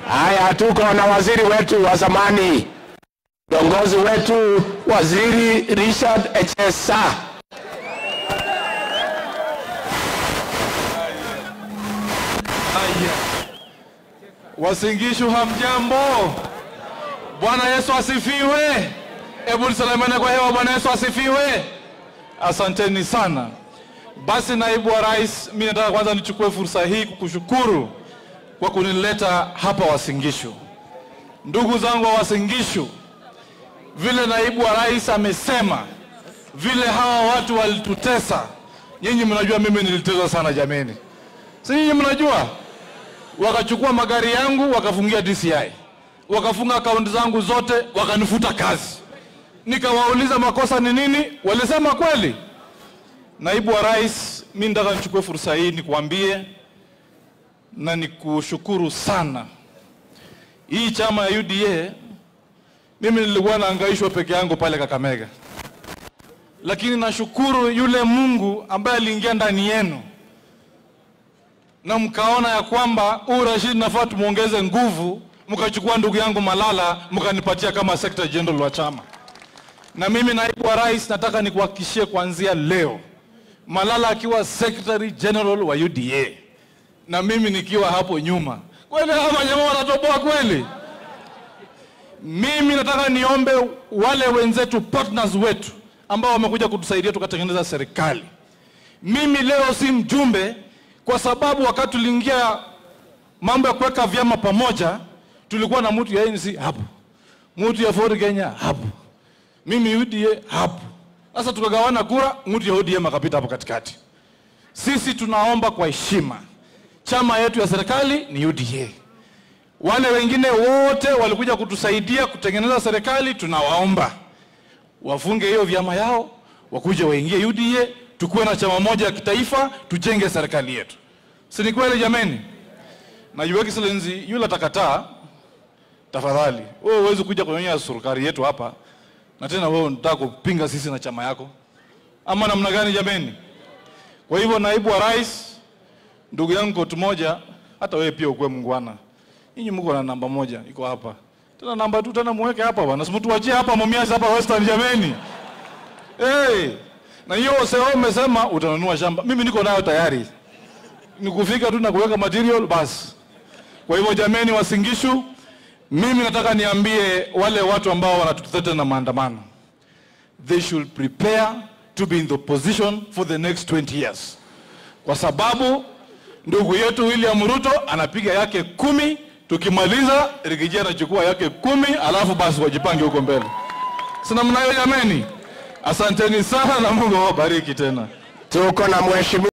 Haya, tuko na waziri wetu wa zamani, kiongozi wetu Waziri Richard Echesa. Haya. Wasingishu hamjambo? Bwana Yesu asifiwe. Hebu tusalimiane kwa hewa. Bwana Yesu asifiwe. Asanteni sana. Basi naibu wa rais, mimi nataka kwanza nichukue fursa hii kukushukuru kwa kunileta hapa Wasingishu. Ndugu zangu wa Wasingishu, vile naibu wa rais amesema, vile hawa watu walitutesa, nyinyi mnajua mimi niliteswa sana jameni, si nyinyi mnajua? Wakachukua magari yangu wakafungia DCI, wakafunga akaunti zangu zote, wakanifuta kazi. Nikawauliza makosa ni nini, walisema kweli. Naibu wa rais, mi nataka nichukue fursa hii nikuambie na nikushukuru sana. Hii chama ya UDA mimi nilikuwa naangaishwa peke yangu pale Kakamega, lakini nashukuru yule Mungu ambaye aliingia ndani yenu na mkaona ya kwamba huu Rashid nafaa tumuongeze nguvu, mkachukua ndugu yangu Malala mkanipatia kama secretary general wa chama. Na mimi naibu wa rais, nataka nikuhakikishie kuanzia leo, Malala akiwa secretary general wa UDA na mimi nikiwa hapo nyuma, kweli hawa jamaa wanatoboa kweli? Mimi nataka niombe wale wenzetu partners wetu ambao wamekuja kutusaidia tukatengeneza serikali. Mimi leo si mjumbe kwa sababu wakati tuliingia mambo ya kuweka vyama pamoja, tulikuwa na mtu ya ANC hapo, mtu ya Ford Kenya hapo, mimi UDA hapo. Sasa tukagawana kura, mtu ya ODM akapita hapo katikati. Sisi tunaomba kwa heshima, chama yetu ya serikali ni UDA. Wale wengine wote walikuja kutusaidia kutengeneza serikali, tunawaomba wafunge hiyo vyama yao, wakuje waingie UDA, tukuwe na chama moja ya kitaifa, tujenge serikali yetu. Si ni kweli jameni? Na Your Excellency yule atakataa, tafadhali wewe huwezi kuja kunyonyesha serikali yetu hapa, na tena wewe unataka kupinga sisi na chama yako, ama namna gani jameni? Kwa hivyo, naibu wa rais, ndugu yangu kotu moja, hata wewe pia ukuwe mungwana. Nyinyi mko na namba moja iko hapa, tena namba tu tena muweke hapa bwana, simtuachie hapa Mumias hapa Western jameni. Hey, na hiyo sasa umesema utanunua shamba, mimi niko nayo tayari, nikufika tu na kuweka material basi. Kwa hivyo jameni, Wasingishu, mimi nataka niambie wale watu ambao wanatutetea na maandamano, they should prepare to be in the position for the next 20 years, kwa sababu ndugu yetu William Ruto anapiga yake kumi, tukimaliza Rigiji anachukua yake kumi, alafu basi wajipange huko mbele. Sina mnayo jameni? Asanteni sana na Mungu awabariki tena. Tuko na mheshimiwa